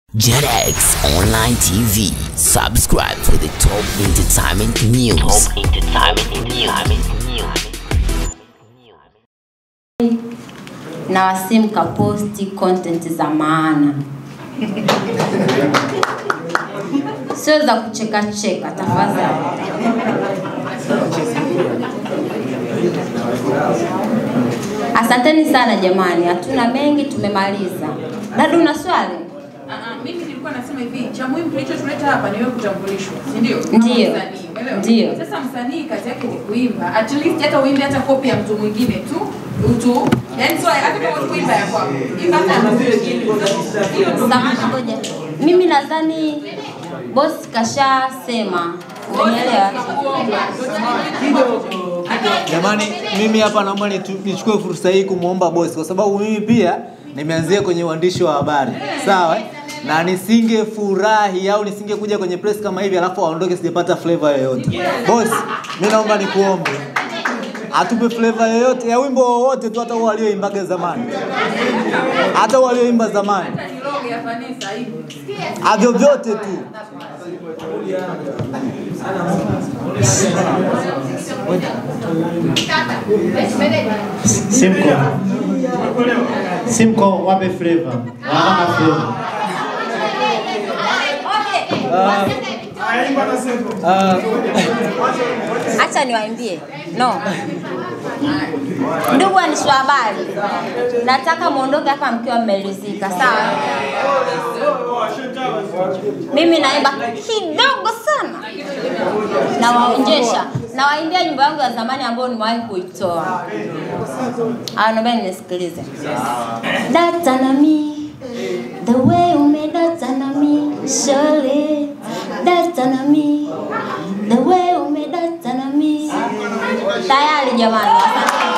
JetX Online TV. Subscribe for the top entertainment news. Top entertainment news. na wasi mkaposti content za maana, sio za kucheka cheka, tafadhali. Asanteni sana jamani, hatuna mengi, tumemaliza. Dada, una swali? Ah, ah, mimi nilikuwa nasema hivi, cha muhimu kilichotuleta hapa ni wewe kutambulishwa, si ndio? Kama Ndio. msanii, umeelewa? Ndio. Sasa msanii kazi yake ni kuimba, at least hata uimbe hata kopi ya mtu mwingine tu utu, yani sio hata kama kuimba ya kwako, imba hata ya mtu mwingine. Hiyo ndio Samahani, ngoja. Mimi nadhani boss kashasema, umenielewa? Jamani, mimi hapa naomba nitu- nichukue fursa hii kumwomba bosi, kwa sababu mimi pia nimeanzia kwenye uandishi wa habari, sawa eh? na nisingefurahi au nisingekuja kwenye press kama hivi alafu aondoke sijapata flavor yoyote. Bosi, mimi naomba nikuombe atupe flavor yoyote ya wimbo wowote tu, hata huo walioimbaga zamani, hata huo walioimba zamani, Hata ni logo ya Vanessa hivi. Ah, vyovyote tu. Simko. Simko wape flavor. Wana flavor. Acha niwaimbie. No. Ndugu waandishi wa habari, nataka muondoke hapa mkiwa mmeridhika, sawa? Mimi naimba kidogo sana, nawaonjesha, nawaimbia nyimbo yangu ya zamani ambayo nimewahi kuitoa. Ah, naomba nisikilize. Data na mi, the way umedata na mi, surely. Data na mi, the way umedata na mi. Tayari jamani, asante.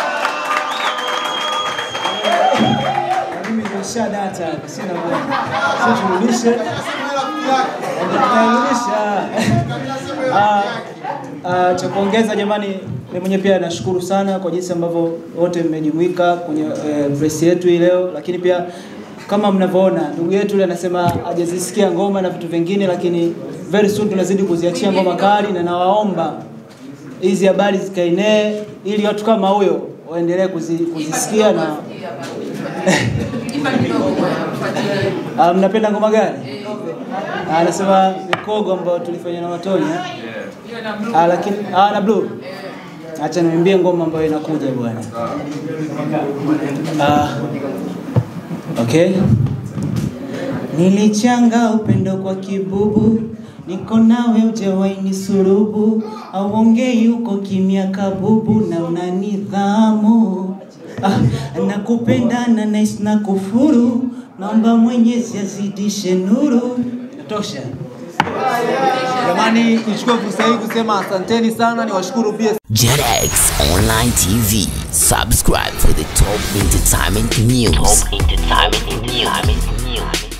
mimi nimesha data sina bwana. Sasa turudishe. Tunarudisha. Ah, ah, cha kuongeza jamani, mimi mwenyewe pia nashukuru sana kwa jinsi ambavyo wote mmejumuika kwenye eh, press yetu hii leo, lakini pia kama mnavyoona ndugu yetu yule anasema hajazisikia ngoma na vitu vingine, lakini very soon tunazidi kuziachia ngoma kali, na nawaomba hizi habari zikaenee ili watu kama huyo waendelee kuzi, kuzisikia na Imba kidogo bwana, fuatilie. Ah, mnapenda ngoma gani? Ah, Anasema mikogo ambayo tulifanya na Watonya. Hiyo na blue. Ah, lakini ah, na blue. Acha niambie ngoma ambayo inakuja bwana. Ah, okay. Nilichanga upendo kwa kibubu, niko nawe hujawahi surubu, auongei uko kimya kabubu na una nidhamu. Ah, nakupenda na nice na kufuru, naomba Mwenyezi azidishe nuru. Tosha. Jamani, nichukue fursa hii kusema asanteni sana, niwashukuru pia JetX Online TV. Subscribe for the top entertainment news. Top entertainment news.